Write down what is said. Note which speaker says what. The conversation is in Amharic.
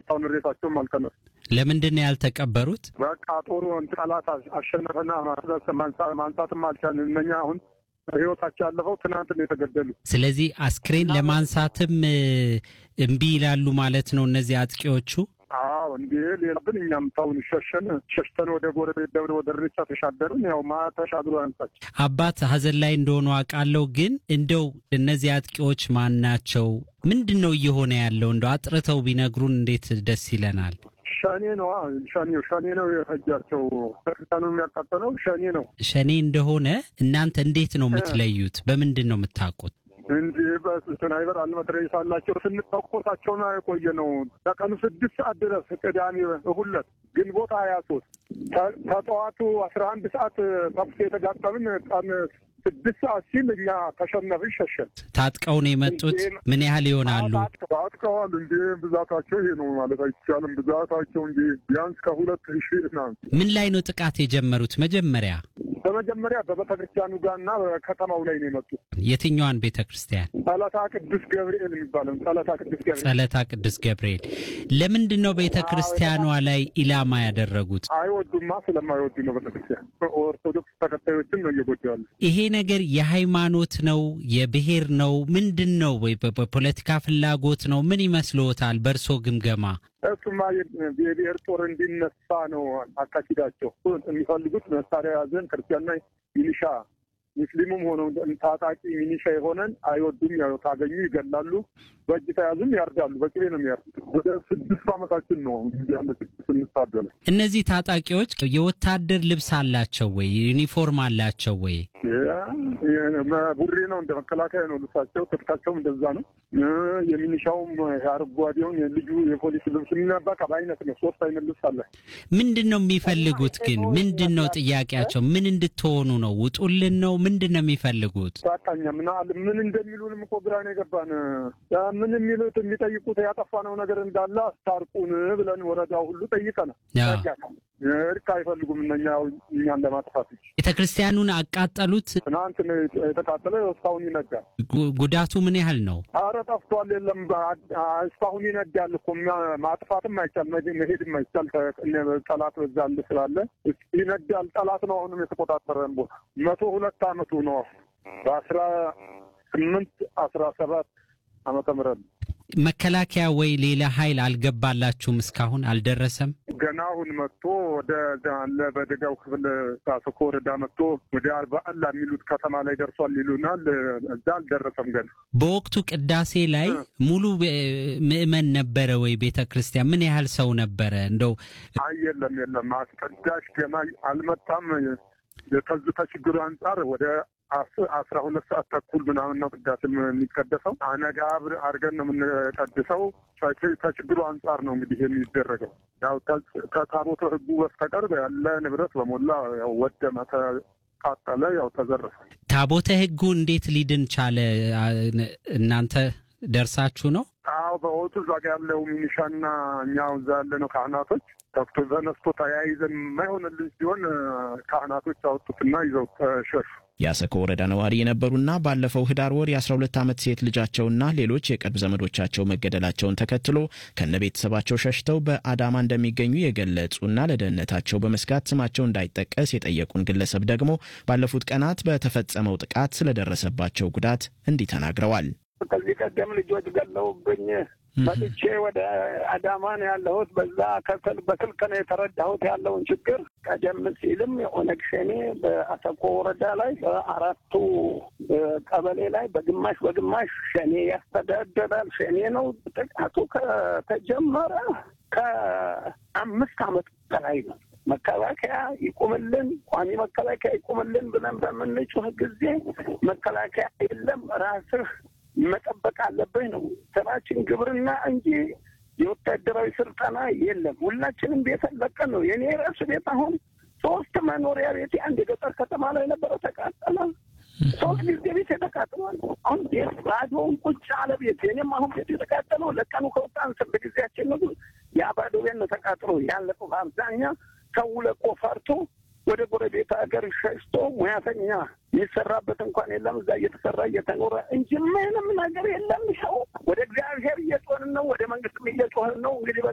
Speaker 1: እስካሁን ሬሳቸውም አልተነሱ።
Speaker 2: ለምንድን ነው ያልተቀበሩት?
Speaker 1: በቃ ጦሩ ጠላት አሸነፈና ማንሳትም አልቻልን። እነኛ አሁን ህይወታቸው ያለፈው ትናንት ነው የተገደሉ።
Speaker 2: ስለዚህ አስክሬን ለማንሳትም እምቢ ይላሉ ማለት ነው እነዚህ አጥቂዎቹ።
Speaker 1: አዎ እንዲ ሌላ ግን እኛም ታውን ሸሸን ሸሽተን ወደ ጎረቤት ደብረ ወደ ሬቻ ተሻገርን። ያው ማ ተሻግሮ ያንሳች
Speaker 2: አባት ሀዘን ላይ እንደሆኑ አውቃለሁ። ግን እንደው እነዚህ አጥቂዎች ማን ናቸው? ምንድን ነው እየሆነ ያለው? እንደው አጥርተው ቢነግሩን እንዴት ደስ ይለናል።
Speaker 1: ሸኔ ነው ሸኔ ሸኔ ነው የፈጃቸው። ቤተክርስቲያኑ የሚያቃጠለው ሸኔ ነው።
Speaker 2: ሸኔ እንደሆነ እናንተ እንዴት ነው የምትለዩት? በምንድን ነው የምታውቁት?
Speaker 1: እንጂ በስናይበር አልመትረየስ አላቸው። ስንተኮሳቸውን የቆየ ነው ከቀኑ ስድስት ሰዓት ድረስ ቅዳሜ እሁለት ግንቦት ሀያ ሶስት ከጠዋቱ አስራ አንድ ሰዓት ተኩስ የተጋጠምን ቀን ስድስት ሰዓት ሲል እኛ ተሸነፍን ሸሸን።
Speaker 2: ታጥቀው ነው የመጡት። ምን ያህል ይሆናሉ?
Speaker 1: ታጥቀዋል። እንዲ ብዛታቸው ይሄ ነው ማለት አይቻልም። ብዛታቸው እንጂ ቢያንስ ከሁለት ሺህ ና
Speaker 2: ምን ላይ ነው ጥቃት የጀመሩት? መጀመሪያ
Speaker 1: በመጀመሪያ በቤተ ክርስቲያኑ ጋር እና በከተማው ላይ ነው የመጡት።
Speaker 2: የትኛዋን ቤተ ክርስቲያን?
Speaker 1: ጸለታ ቅዱስ ገብርኤል የሚባለው ጸለታ ቅዱስ ገብርኤል።
Speaker 2: ጸለታ ቅዱስ ገብርኤል። ለምንድን ነው ቤተ ክርስቲያኗ ላይ ኢላማ ያደረጉት?
Speaker 1: አይወዱማ። ስለማይወዱ ነው ቤተ ክርስቲያን። ኦርቶዶክስ ተከታዮችን ነው እየጎዱ ያሉ።
Speaker 2: ይሄ ነገር የሃይማኖት ነው የብሔር ነው ምንድን ነው? ወይ በፖለቲካ ፍላጎት ነው? ምን ይመስልዎታል በእርሶ ግምገማ?
Speaker 1: እሱማ የብሔር ጦር እንዲነሳ ነው አካሂዳቸው። የሚፈልጉት መሳሪያ ያዘን ክርስቲያንና ሚሊሻ ሙስሊሙም ሆነው ታጣቂ ሚኒሻ የሆነን አይወዱም። ያው ካገኙ ይገላሉ፣ በእጅ ተያዙም ያርዳሉ። በቅቤ ነው የሚያርዱት። ወደ ስድስት ዓመታችን ነው ስንታደለ።
Speaker 2: እነዚህ ታጣቂዎች የወታደር ልብስ አላቸው ወይ? ዩኒፎርም አላቸው ወይ?
Speaker 1: ቡሬ ነው እንደ መከላከያ ነው ልብሳቸው፣ ትጥቃቸውም እንደዛ ነው። የሚኒሻውም አረንጓዴውን ልዩ የፖሊስ ልብስ በቃ በአይነት ነው። ሶስት አይነት ልብስ አለ።
Speaker 2: ምንድን ነው የሚፈልጉት ግን? ምንድን ነው ጥያቄያቸው? ምን እንድትሆኑ ነው? ውጡልን ነው? ምንድን ነው የሚፈልጉት?
Speaker 1: በቃኛ ምን ምን እንደሚሉንም እኮ ግራ ነው የገባን። ምን የሚሉት የሚጠይቁት ያጠፋነው ነገር እንዳለ አስታርቁን ብለን ወረዳው ሁሉ ጠይቀናል። እርቅ አይፈልጉም እነኛ እኛን ለማጥፋት
Speaker 2: ቤተ ክርስቲያኑን አቃጠሉት።
Speaker 1: ትናንት የተቃጠለ እስካሁን ይነዳል።
Speaker 2: ጉዳቱ ምን ያህል ነው?
Speaker 1: አረ ጠፍቷል። የለም እስካሁን ይነዳል እኮ ማጥፋትም አይቻል መሄድም አይቻል። ጠላት በዛል ስላለ ይነዳል። ጠላት ነው አሁንም የተቆጣጠረን ቦታ መቶ ሁለት አመቱ ነው በአስራ ስምንት አስራ ሰባት ዓመተ ምህረት
Speaker 2: መከላከያ ወይ ሌላ ኃይል አልገባላችሁም? እስካሁን አልደረሰም።
Speaker 1: ገና አሁን መጥቶ ወደ አለ በደጋው ክፍል ሳሰኮ ወረዳ መጥቶ ወደ አርባአላ የሚሉት ከተማ ላይ ደርሷል ይሉናል። እዛ አልደረሰም ገና።
Speaker 2: በወቅቱ ቅዳሴ ላይ ሙሉ ምዕመን ነበረ ወይ? ቤተ ክርስቲያን ምን ያህል ሰው ነበረ? እንደው
Speaker 1: አይ የለም የለም፣ አስቀዳሽ ገና አልመጣም። ከዚህ ከችግሩ አንጻር ወደ አስራ ሁለት ሰዓት ተኩል ምናምን ነው ቅዳሴ የሚቀደሰው። አነጋ አድርገን ነው የምንቀድሰው። ከችግሩ አንጻር ነው እንግዲህ የሚደረገው። ያው ከታቦተ ሕጉ በስተቀር ያለ ንብረት በሞላ ያው ወደመ፣ ተቃጠለ፣ ያው ተዘረፈ።
Speaker 2: ታቦተ ሕጉ እንዴት ሊድን ቻለ? እናንተ ደርሳችሁ ነው?
Speaker 1: አዎ በወቱ እዛ ጋ ያለው ሚኒሻና እኛ እዛ ያለ ነው ካህናቶች ከፍቶ ተነስቶ ተያይዘን የማይሆንልን ሲሆን ካህናቶች አወጡትና ይዘው ተሸሹ።
Speaker 3: የአሰኮ ወረዳ ነዋሪ የነበሩና ባለፈው ህዳር ወር የ12 ዓመት ሴት ልጃቸውና ሌሎች የቅርብ ዘመዶቻቸው መገደላቸውን ተከትሎ ከነ ቤተሰባቸው ሸሽተው በአዳማ እንደሚገኙ የገለጹና ለደህንነታቸው በመስጋት ስማቸው እንዳይጠቀስ የጠየቁን ግለሰብ ደግሞ ባለፉት ቀናት በተፈጸመው ጥቃት ስለደረሰባቸው ጉዳት እንዲህ ተናግረዋል።
Speaker 4: ከዚህ ቀደም ልጆች ገለውብኝ መጥቼ ወደ አዳማ ነው ያለሁት። በዛ ከስል በስልክ ነው የተረዳሁት ያለውን ችግር። ቀደም ሲልም የኦነግ ሸኔ በአሰኮ ወረዳ ላይ በአራቱ ቀበሌ ላይ በግማሽ በግማሽ ሸኔ ያስተዳደራል። ሸኔ ነው። ጥቃቱ ከተጀመረ ከአምስት ዓመት በላይ ነው። መከላከያ ይቁምልን፣ ቋሚ መከላከያ ይቁምልን ብለን በምንጮህ ጊዜ መከላከያ የለም ራስህ መጠበቅ አለብህ ነው ስራችን፣ ግብርና እንጂ የወታደራዊ ስልጠና የለም። ሁላችንም ቤት ለቀን ነው። የኔ ራሱ ቤት አሁን ሶስት መኖሪያ ቤት አንድ የገጠር ከተማ ላይ ነበረ ተቃጠለ። ሶስት ጊዜ ቤት የተቃጥሏል። አሁን ቤት ባዶውን ቁጭ አለ ቤት። የኔም አሁን ቤት የተቃጠለው ለቀኑ ከወጣን ስንት ጊዜያችን ነው። ያ ባዶ ቤት ነው ተቃጥሎ ያለቀው። በአብዛኛ ሰው ለቆ ፈርቶ ወደ ጎረቤት ሀገር ሸሽቶ ሙያተኛ የሚሰራበት እንኳን የለም። እዛ እየተሰራ እየተኖረ እንጂ ምንም ነገር የለም። ሰው ወደ እግዚአብሔር እየጮህን ነው፣ ወደ መንግስትም እየጮህን ነው። እንግዲህ